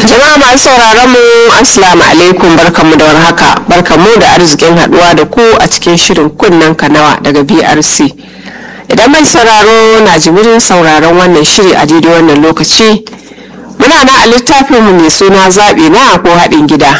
Jama'a masu sauraron mu Assalamu alaikum barkanmu da warhaka barkanmu da arzikin haduwa da ku a cikin shirin kunnen kanawa daga BRC. Idan mai sauraro na jimirin sauraron wannan shiri a daidai wannan lokaci muna na a littafinmu mai suna zaɓi na ko haɗin gida.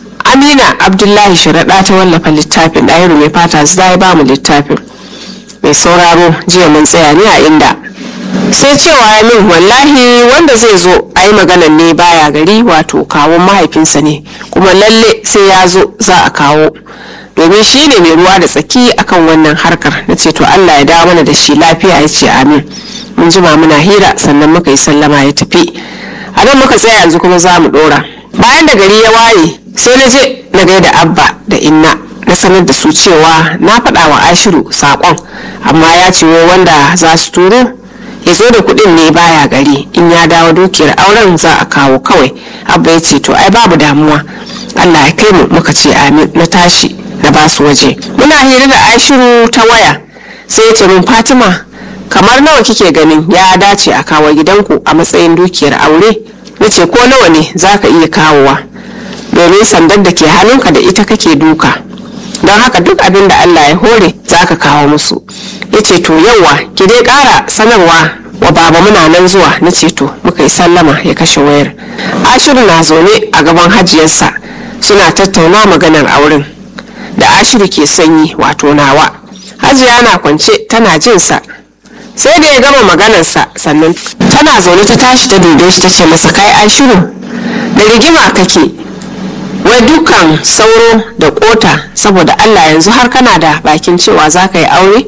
Amina Abdullahi Sharaɗa ta wallafa littafin ɗahiru mai fata zai ba mu littafin. Mai sauraro jiya mun tsaya ne a inda sai cewa ya min wallahi wanda zai zo a yi maganan ne baya gari wato kawun mahaifinsa ne kuma lalle sai ya zo za a kawo domin shi ne mai ruwa da tsaki akan wannan harkar na ce to allah ya dawo mana da shi lafiya ya ce amin mun jima muna hira sannan muka yi sallama ya tafi a nan muka tsaya yanzu kuma za mu dora bayan da gari ya waye sai na je na gaida abba da inna na sanar da su cewa na faɗa wa ashiru saƙon amma ya ce wanda za su turo ya zo da kuɗin ne baya gari in ya dawo dukiyar auren za a kawo kawai abba ya ce to ai babu damuwa allah ya kai mu muka ce amin na tashi na ba su waje muna hira da ashiru ta waya sai ya ce min fatima kamar nawa kike ganin ya dace a kawo gidanku a matsayin dukiyar aure na ce ko nawa ne za ka iya kawowa domin sandar da ke hannunka da ita kake duka don haka duk abin da allah ya hore za ka kawo musu ya ce to yauwa ki dai kara sanarwa wa baba muna nan zuwa na ce to muka yi sallama ya kashe wayar ashiru na zaune a gaban hajiyarsa suna tattauna maganar auren da ashiru ke sanyi wato nawa hajiya na kwance tana jinsa sai da ya gama maganarsa sannan tana zaune ta tashi ta dube shi ta ce masa kai ashiru da rigima kake wai dukan sauro da kota saboda allah yanzu har kana da bakin cewa za ka yi aure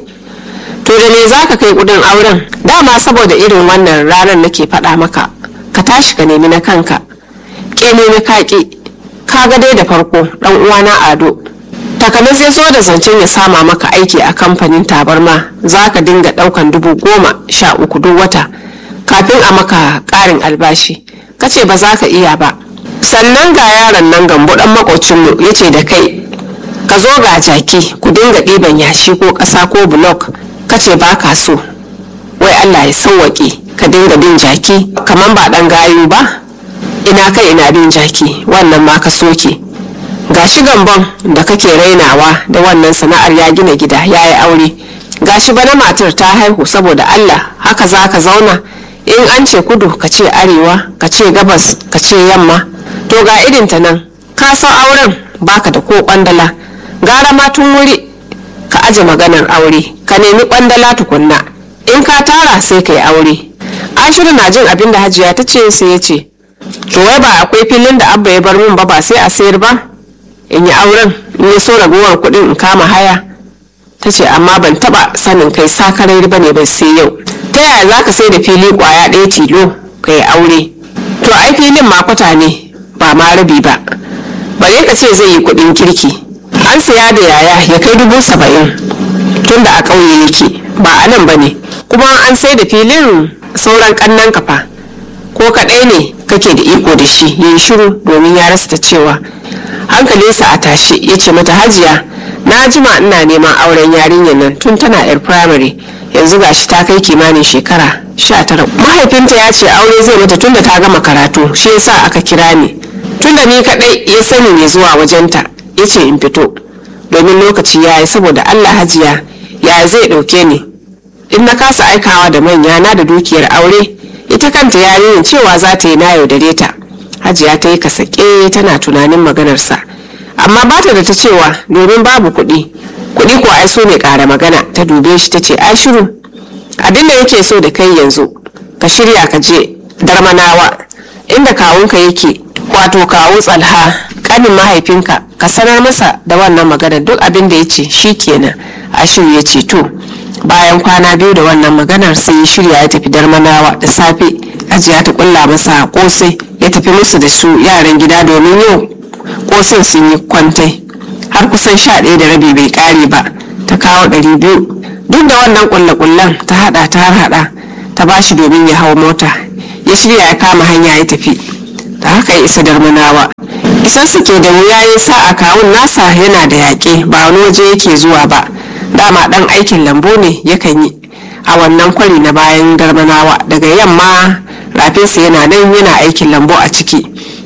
to da me za ka kai kudin auren dama saboda irin wannan ranar nake faɗa maka ka tashi ka nemi na kanka ke nemi kaƙi ka ga dai da farko ɗan uwana ado takanas ya so da zancen ya sama maka aiki a kamfanin tabarma za ka dinga ɗaukan dubu goma sha uku duk wata kafin a maka ƙarin albashi ka ce ba za ka iya ba sannan ga yaron nan gambo ɗan makocinmu ya ce da kai ka zo ga jaki ku dinga ɗiban yashi ko ƙasa ko bulok kace ba ka so wai allah ya sauwaƙe ka dinga bin jaki kamar ba ɗan gayu ba ina kai ina bin jaki wannan ma ka soke gashi gambon da kake rainawa da wannan sana'ar ya gina gida ya yi aure gashi bana matar ta haihu saboda allah haka za ka zauna in an ce kudu ka ce arewa ka ce gabas ka ce yamma to ga irinta nan ka san auren baka da ko kwandala gara ma tun wuri ka aje maganar aure ka nemi kwandala tukunna in ka tara sai ka yi aure ashiru na jin abin da hajiya ta ce sai ya ce to wai ba akwai filin da abba ya bar min ba ba sai a sayar ba in yi auren in ya so ragowar kuɗin in kama haya ta ce amma ban taba sanin kai sakarai ba ne ba sai yau ta yaya za ka sai da fili kwaya ɗaya tilo ka yi aure to ai filin makwata ne ba ma rabi ba bare ka ce zai yi kuɗin kirki an saya da yaya ya kai dubu saba'in tun da a ƙauye yake ba a nan ba ne kuma an sai da filin sauran ƙannan kafa ko kaɗai ne kake da iko da shi ya yi shiru domin ya rasa ta cewa hankalinsa a tashe ya ce mata hajiya na jima ina neman auren yarinyar nan tun tana yar firamare yanzu gashi ta kai kimanin shekara sha tara mahaifinta ya ce aure zai mata tun da ta gama karatu shi yasa aka kira ni tun da ni kaɗai ya sani mai zuwa wajenta ya ce in fito domin lokaci ya yi saboda allah hajiya ya zai ɗauke ni in na kasa aikawa da manya na da dukiyar aure ita kanta yarinyar cewa za ta yi na yaudare ta hajiya ta yi kasake tana tunanin maganarsa amma ba ta da ta cewa domin babu kuɗi kuɗi ko ai so ne ƙara magana ta dube shi ta ce ai shiru abin da yake so da kai yanzu ka shirya ka je darmanawa inda kawunka yake wato kawu tsalha kanin mahaifinka ka sanar masa da wannan magana duk abin da ya ce shi kenan ashiru ya ce to bayan kwana biyu da wannan maganar sai ya shirya ya tafi darmanawa da safe ajiya ta kulla masa kosai ya tafi musu da su yaran gida domin yau kosin sun yi kwantai har kusan sha ɗaya da rabi bai ƙare ba ta kawo ɗari biyu duk da wannan kulle-kullen ta haɗa ta har haɗa ta bashi domin ya hau mota ya shirya ya kama hanya ya tafi da haka ya isa darmanawa isan su ke da wuya ya sa a kawun nasa yana da yaƙe ba wani waje yake zuwa ba dama ɗan aikin lambu ne yakan yi a wannan kwari na bayan darmanawa daga yamma rafinsa yana nan yana aikin lambu a ciki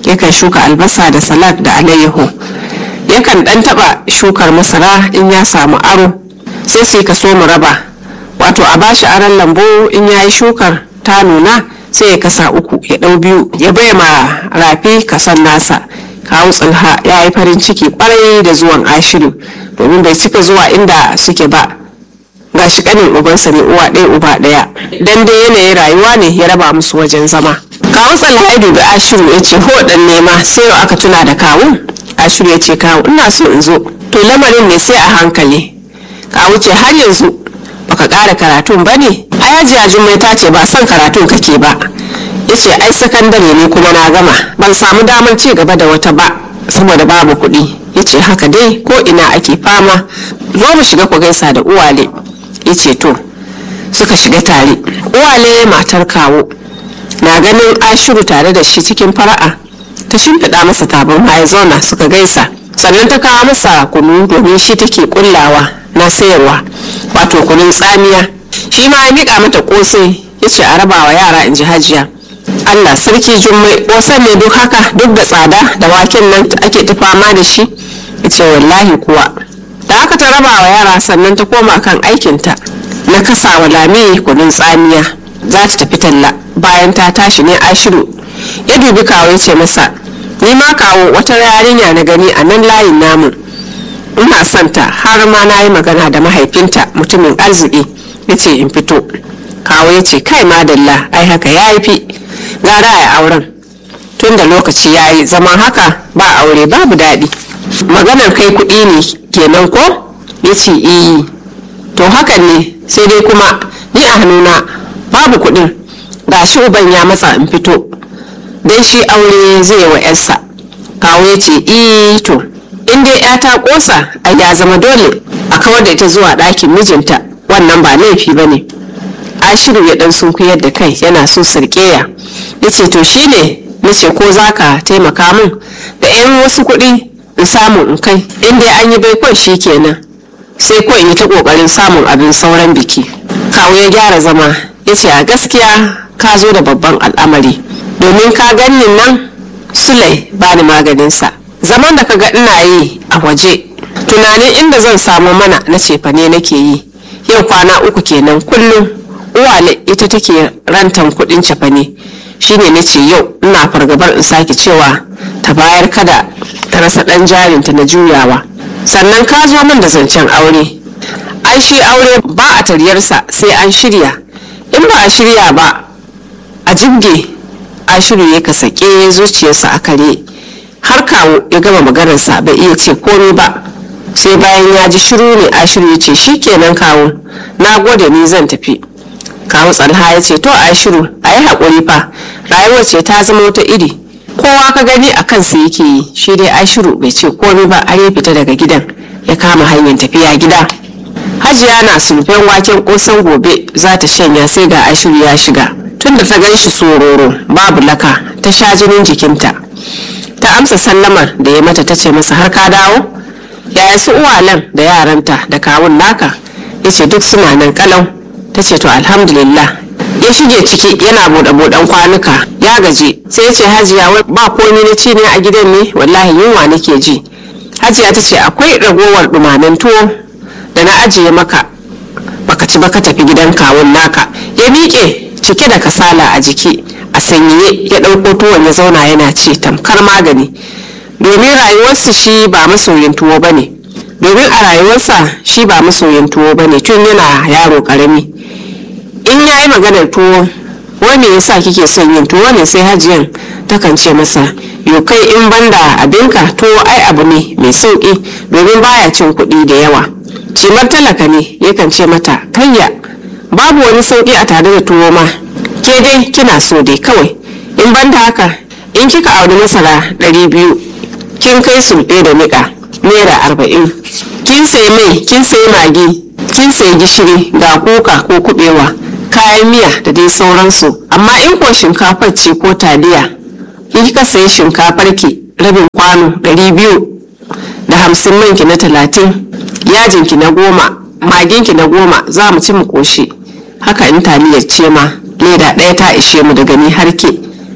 yakan shuka albasa da salad da alayyaho yakan dan taba shukar masara in ya samu aro sai sai ka so mu raba wato a bashi aron lambu in ya yi shukar ta nuna sai ya kasa uku ya ɗau biyu ya bai ma rafi kasan nasa kawo tsilha ya yi farin ciki kwarai da zuwan ashiru domin bai cika zuwa inda suke ba ga shi kanin ubansa ne uwa ɗaya uba ɗaya dan dai yanayin rayuwa ne ya raba musu wajen zama kawo tsilha ya dubi ashiru ya ce ho dan nema sai yau aka tuna da kawu ashiru ya ce kawu ina so in zo to lamarin ne sai a hankali kawu ce har yanzu baka ƙara karatun ba ne a yajiya jummai ta ce ba son karatun kake ba ya ce ai sakandare ne kuma na gama ban samu damar ci gaba da wata ba saboda babu kuɗi ya ce haka dai ko ina ake fama zo mu shiga ku gaisa da uwale ya ce to suka shiga tare uwale matar kawo na ganin ashiru tare da shi cikin fara'a ta shimfiɗa masa tabarma ya zauna suka gaisa sannan ta kawo masa kunu domin shi take kullawa na sayarwa wato kunun tsamiya shi ma ya miƙa mata ƙosai ya ce a rabawa yara in ji hajiya allah sarki jummai ƙosan ne duk haka duk da tsada da waken nan ake ta fama da shi ya ce wallahi kuwa da haka ta rabawa yara sannan ta koma kan aikinta na kasawa lami kunun tsamiya za ta tafi talla bayan ta tashi ne ashiru ya dubi kawo ya ce masa ni ma kawo wata yarinya na gani a nan layin namu ina son ta har ma na yi magana da mahaifinta mutumin arziki ya ce in fito kawo ya ce kai madalla ai haka ya yi fi gara a auren tun da lokaci ya yi zaman haka ba aure babu daɗi maganar kai kuɗi ne kenan ko ya ce iyi to hakan ne sai dai kuma ni a hannuna babu kuɗin ga shi uban ya matsa in fito don shi aure zai yi wa 'yarsa kawo ya ce iyi to in dai ya ta kosa a ya zama dole a kawar da ita zuwa ɗakin mijinta wannan ba laifi ba ne ashiru ya ɗan sunkuyar da kai yana so sarƙeya ya ce to shi ne na ce ko za ka taimaka min da 'yan wasu kuɗi in samu in kai in dai an yi baikon shi kenan sai ko in yi ta ƙoƙarin samun abin sauran biki kawo ya gyara zama ya ce a gaskiya ka zo da babban al'amari domin ka ganin nan sulai ba ni maganinsa zaman da kaga ina yi a waje tunanin inda zan samu mana na cefane nake yi yau kwana uku kenan kullum uwale ita take rantan kudin cefane shine na ce yau ina fargabar in sake cewa ta bayar kada ta rasa dan jarinta na juyawa sannan ka zo min da zancen aure ai shi aure ba a taryarsa sai an shirya in ba a shirya ba a jibge a shirye ka sake zuciyarsa a kare har kawo ya gama maganarsa bai iya ce komai ba sai bayan ya ji shiru ne ashiru ya ce shikenan kawo na gode ni zan tafi kawo tsalha ya ce to ashiru a yi haƙuri fa rayuwar ce ta zama wata iri kowa ka gani a kansa yake yi shi dai ashiru bai ce komai ba har ya fita daga gidan ya kama hanyar tafiya gida hajiya na sulfen waken kosan gobe za ta shanya sai ga ashiru ya shiga tunda ta gan shi sororo babu laka ta sha jinin jikinta ta amsa sallamar da ya mata ta ce masa har ka dawo yaya su uwalan da yaranta da kawun naka ya ce duk suna nan kalau ta ce to alhamdulillah ya shige ciki yana buɗe buɗen kwanuka ya gaji sai ya ce hajiya wai ba komai na ci ne a gidan ne wallahi yunwa nake ji hajiya ta ce akwai ragowar ɗumamen tuwo da na ajiye maka baka ci ba ka tafi gidan kawun naka ya miƙe cike da kasala a jiki a sanyiye ya ɗauko tuwon ya zauna yana ce tamkar magani domin rayuwarsa shi ba masoyin tuwo ba ne domin a rayuwarsa shi ba masoyin tuwo ba ne tun yana yaro ƙarami in ya yi maganar tuwo wani yasa kike son yin tuwo ne sai hajiyan takan ce masa yo kai in banda abinka tuwo ai abu ne mai sauƙi domin baya cin kuɗi da yawa cimar talaka ne yakan ce mata kayya babu wani sauƙi a tare da tuwo ma ke dai kina so dai kawai in banda haka in kika auri masara ɗari biyu kin kai sulɓe da niƙa naira arba'in kin sayi mai kin sayi magi kin sayi gishiri ga kuka ko kuɓewa kayan miya da dai sauransu amma in ko shinkafar ce ko taliya in kika sayi shinkafar ki rabin kwano ɗari biyu da hamsin manki na talatin yajinki na goma maginki na goma za mu ci mu ƙoshi haka in taliyar ce ma leda ɗaya ta ishe mu daga ni har ke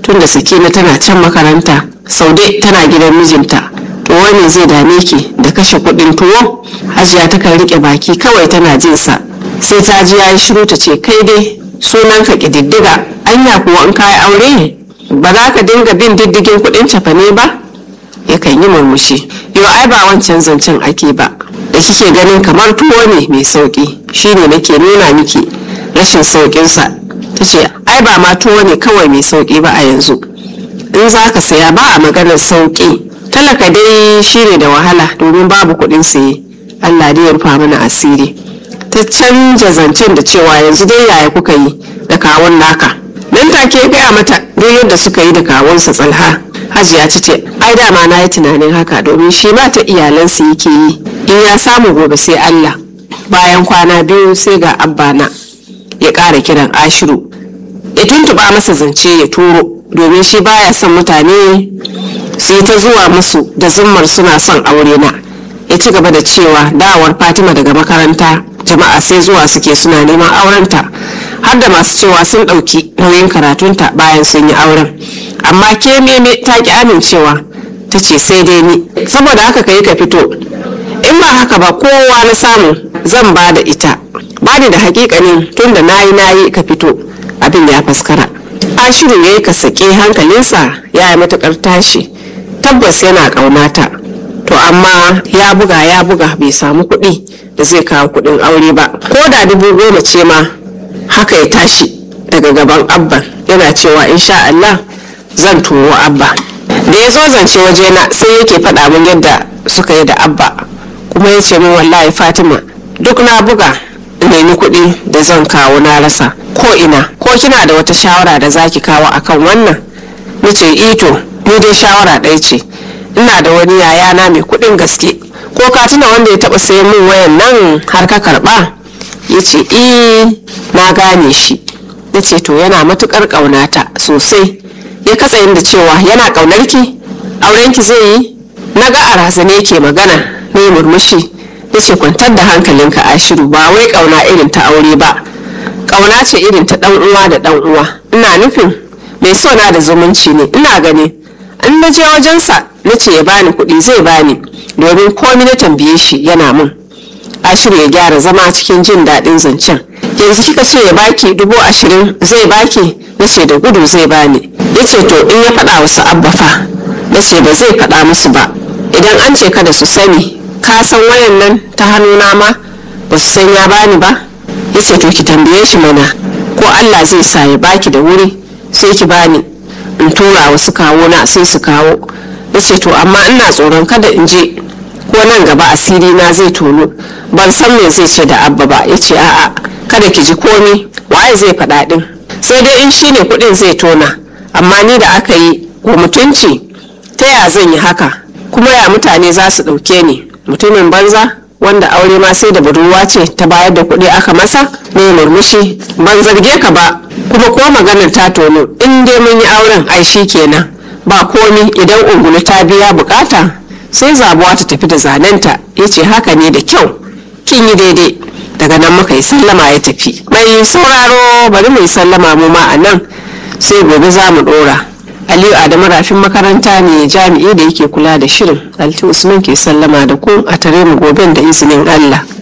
tunda sakina tana can makaranta saude tana gidan mijinta to wani zai dame ki da kashe kuɗin tuwo hajiya takan rike baki kawai tana jin sa sai ta ji yayi shiru ta ce kai dai sunan ka ƙididdiga anya kuwa in kayi aure ba za ka dinga bin diddigin kuɗin cefane ba yakan yi murmushi yau ai ba wancan zancen ake ba da kike ganin kamar tuwo ne mai sauki shine nake nuna miki rashin sauƙinsa ta ce ai ba ma tuwo ne kawai mai sauki ba a yanzu in za ka saya ba a maganar sauki talaka dai shine da wahala domin babu kuɗin saye allah dai ya rufa mana asiri ta canja zancen da cewa yanzu dai yaya kuka yi da kawun naka nan take gaya mata duk yadda suka yi da kawunsa tsalha hajiya ta ce ai dama na yi tunanin haka domin shi ma ta iyalansa yake yi in ya samu gobe sai allah bayan kwana biyu sai ga abba na ya ƙara kiran ashiru ya tuntuɓa masa zance ya turo domin shi baya son mutane su yi ta zuwa musu da zummar suna son aure na ya ci gaba da cewa dawar fatima daga makaranta jama'a sai zuwa suke suna neman aurenta har da masu cewa sun ɗauki nauyin karatunta bayan sun yi auren amma ke meme ta ki amincewa ta ce sai dai ni saboda haka ka yi ka fito in ba haka ba kowa na samu zan ba da ita ba ni da hakikanin tun da nayi nayi ka fito abin ya faskara ashiru ya yi ka sake hankalinsa ya yi matukar tashi tabbas yana ƙaunata to amma ya buga ya buga bai samu kuɗi da zai kawo kuɗin aure ba ko da dubu goma ce ma haka ya tashi daga gaban abba yana cewa insha Allah zan turo abba da ya zo zance wajena sai yake faɗa min yadda suka yi da abba kuma ya ce min wallahi fatima duk na buga nemi kuɗi da zan kawo na rasa ko ina ko kina da wata shawara da zaki kawo akan wannan nace ito ni dai shawara ɗaya ce ina da wani yayana mai kuɗin gaske ko ka tuna wanda ya taɓa sayan min wayan nan har ka karɓa ya ce eh na gane shi na ce to yana matukar ƙaunata sosai ya katsa da cewa yana ƙaunar ki aurenki zai yi na ga a razane ke magana na yi murmushi ya ce kwantar da hankalinka ashiru ba wai ƙauna irin ta aure ba ƙauna ce irin ta ɗan uwa da ɗan uwa ina nufin mai so na da zumunci ne ina gani in na je wajensa na ce ya bani kuɗi zai bani domin komi na tambaye shi yana mun ashiru ya gyara zama cikin jin daɗin zancen yanzu kika ce ya baki dubu ashirin zai baki na ce da gudu zai bani ya ce to in ya faɗa wasu abba fa na ce ba zai faɗa musu ba idan an ce kada su sani ka san wayan nan ta hannuna ma ba su san ya bani ba ya ce to ki tambaye shi mana ko allah zai sa ya baki da wuri sai ki bani in tura wasu kawo na sai su kawo ya ce to amma ina tsoron kada in je ko nan gaba asiri na zai tono ban san me zai ce da abba ba ya ce a'a kada ki ji komi waye zai faɗa ɗin sai dai in shine kuɗin zai tona amma ni da aka yi ko mutunci ta ya zan yi haka kuma ya mutane za su ɗauke ni mutumin banza wanda aure ma sai da budurwa ce ta bayar da kuɗi aka masa ne murmushi ban zarge ka ba kuma ko maganar ta tono in dai mun yi auren ai shi kenan ba komi idan ungulu ta biya bukata sai zabuwa ta tafi da zanenta ya ce haka ne da kyau kin yi daidai daga nan muka yi sallama ya tafi mai sauraro bari mu yi sallama mu ma a nan sai gobe za mu dora aliyu adamu rafin makaranta ne jami'i da yake kula da shirin alti usman ke sallama da ku a tare mu goben da izinin allah